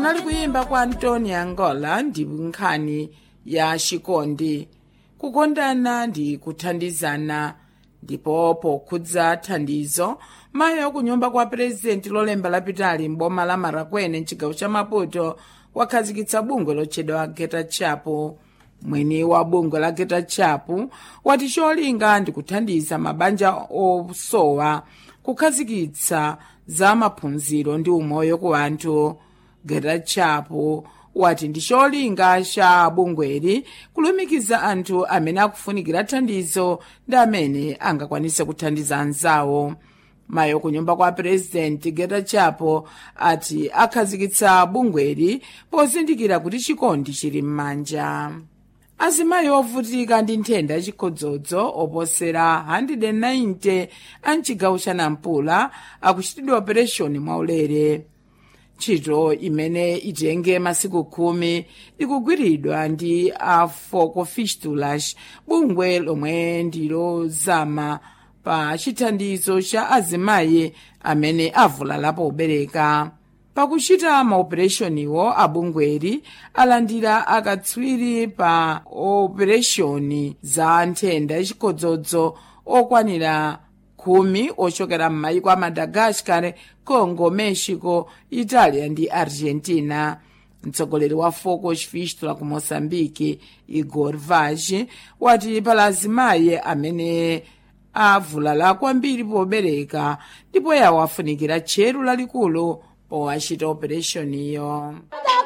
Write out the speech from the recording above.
kunali kuyimba kwa antoni angola ndi nkhani ya chikondi kukondana ndi kuthandizana ndipo pokhudza thandizo mayi akunyumba kwa purezidenti lolemba lapitali m'boma la marakwene mchigawo cha maputo wakhazikitsa bungwe lotchedwa geta chapo mwini wa bungwe la geta chapo wati cholinga ndi kuthandiza mabanja osowa kukhazikitsa za maphunziro ndi umoyo ku anthu geta chapo wati ndi cholinga cha bungweli kulumikiza anthu amene akufunikira thandizo ndi amene angakwanise kuthandiza anzawo mayi kunyumba kwa purezidenti geta chapo ati akhazikitsa bungweli pozindikira kuti chikondi chili m'manja azimayi ovutika ndi nthenda yachikhodzodzo oposera 190 a mchigawo cha nampula akuchitidwa opereshoni mwaulere ntchito imene itenge masiku khumi ikugwiridwa ndi a foco fistulas bungwe lomwe ndilozama pa chithandizo cha azimayi amene avulala pobereka pakuchita maopereshoniwo abungweri alandira akatswiri pa opereshoni za nthenda yachikhodzodzo okwanira khumi ochokera m'mayiko a madagascar congo mexico italia ndi argentina mtsogoleri wa foco fistula ku moçambique igor vaz wati pala azimayi amene avulala kwambiri pobereka ndipo yawo afunikira tcheru lalikulu powachita opereshoniyo